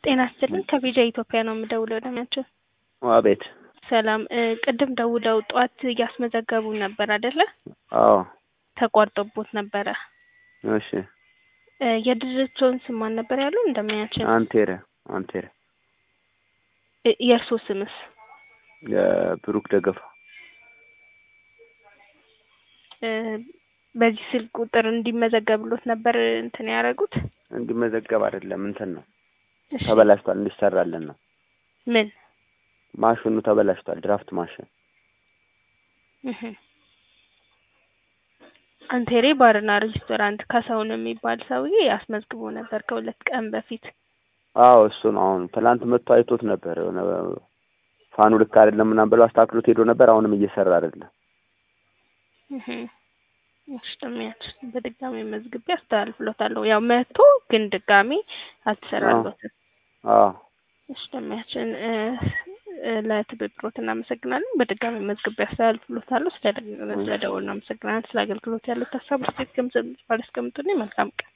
ጤና ይስጥልኝ ከቪዛ ኢትዮጵያ ነው የምደውለው ደሚያቸው አቤት ሰላም እ ቅድም ደውለው ጠዋት እያስመዘገቡ ነበር አይደለ አዎ ተቋርጦቦት ነበረ እሺ እ የድርጅቶን ስም ማን ነበር ያሉ እንደሚያችን አንቴረ አንቴረ እ የእርሶ ስምስ የብሩክ ደገፋ እ በዚህ ስልክ ቁጥር እንዲመዘገብሎት ነበር እንትን ያደረጉት እንዲመዘገብ አይደለም እንትን ነው እሺ ተበላሽቷል እንዲሰራልን ነው ምን ማሽኑ ተበላሽቷል ድራፍት ማሽን እህ አንቴሬ ባርና ሬስቶራንት ካሳሁን የሚባል ሰውዬ አስመዝግቦ ነበር ከሁለት ቀን በፊት አዎ እሱ ነው አሁን ትላንት መጥቶ አይቶት ነበር የሆነ ፋኑ ልክ አይደለም ምናምን ብለው አስተካክሎት ሄዶ ነበር አሁንም እየሰራ አይደለም እህ እሺ ደሚያችን በድጋሚ መዝግቤ አስተላልፍሎታለሁ ያው መጥቶ ግን ድጋሚ አልተሰራሎትም አዎ እሺ ደሚያችን እ እ ለትብብሮት እናመሰግናለን በድጋሚ መዝግቤ አስተላልፍሎታለሁ ስለ ስለ ደወሉ እናመሰግናለን ስለ አገልግሎት ያለው ሀሳብ ስቴት ገምዘብ ባለስቀምጡልኝ መልካም ቀን